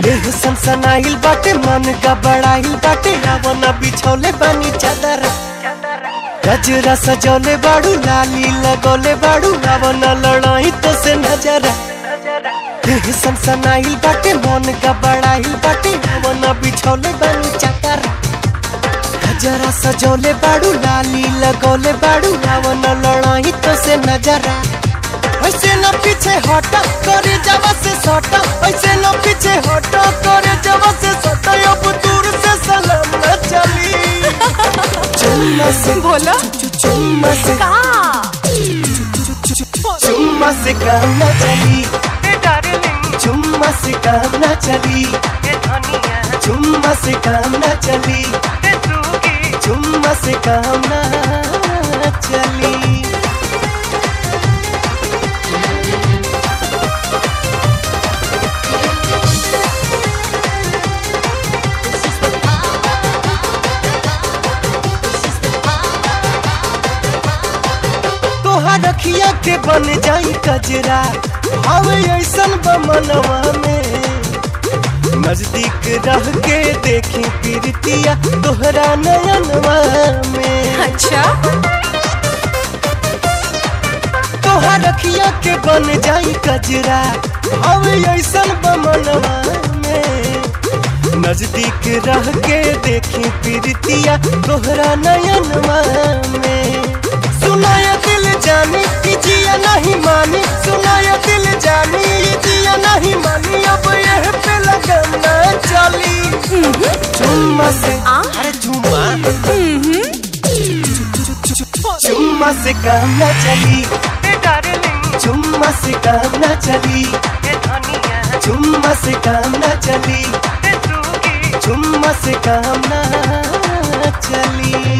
देह सनसनाइल बाटे मन का बड़ाइल बाटे रावना बिछौले बानी चादर गजरा सजौले बाड़ू लाली लगौले बाड़ू रावना लड़ाई तो से नजर देह सनसनाइल बाटे मन का बड़ाइल बाटे रावना बिछौले बानी चादर गजरा सजौले बाड़ू लाली लगौले बाड़ू रावना लड़ाई तो से नजरा ऐसे न पीछे हटा करे जवा से सटा ऐसे न पीछे हटा करे जवा से सटा अब दूर से सलाम न चली चुम्मा से बोलो चु- चुम्मा से का चुम्मा से काम न चली चुम्मा से काम न चली चुम्मा से काम न चली चुम्मा से काम न चली तोहार रखिया के बन जाई कजरा हवे ऐसन बमनवा में नजदीक रह के देखी पीरतिया तोहरा नयनवा में अच्छा तोहार रखिया के बन जाई कजरा हवे ऐसन बमनवा में नजदीक रह के देखी पीरतिया तोहरा नयनवा में सुनाया दिल जानी कि जिया नहीं मानी सुनाया दिल जानी ये जिया नहीं मानी अब यह पे लगन न चली चुम्मा से आ? अरे चुम्मा चुम्मा से काम न चली चुम्मा से काम न चली चुम्मा से काम न चली चुम्मा से काम न चली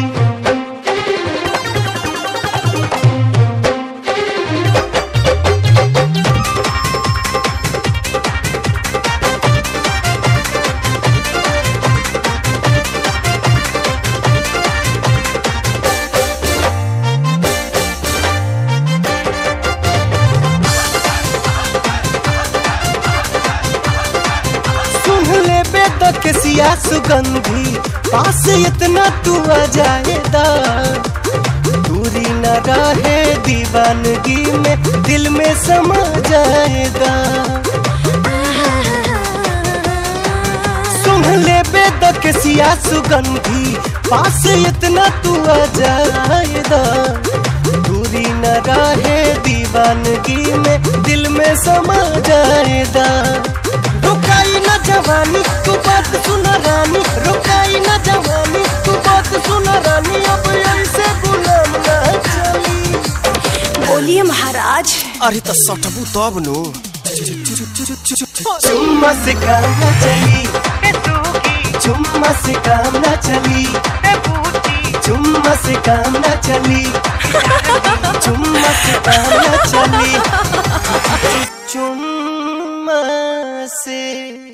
सुन ले बेद के सिया सुगंधी पास इतना तू आ जाएदा दूरी न रहे दीवानगी में दिल में समा जाएगा सुन ले बेद के सिया सुगंधी पास इतना तू आ जाएदा दूरी न रहे दीवानगी में दिल में समा जाएगा रुकाई न जवानी तू बात सुन रानी रुकाई न जवानी तू बात सुन रानी अब ऐसे गुलाम न चली बोलिए महाराज अरे तो सटबू तब नु चुम्मा से काम न चली चुम्मा से काम न चली चुम्मा से काम न चली चुम्मा से काम न चली चुम्मा से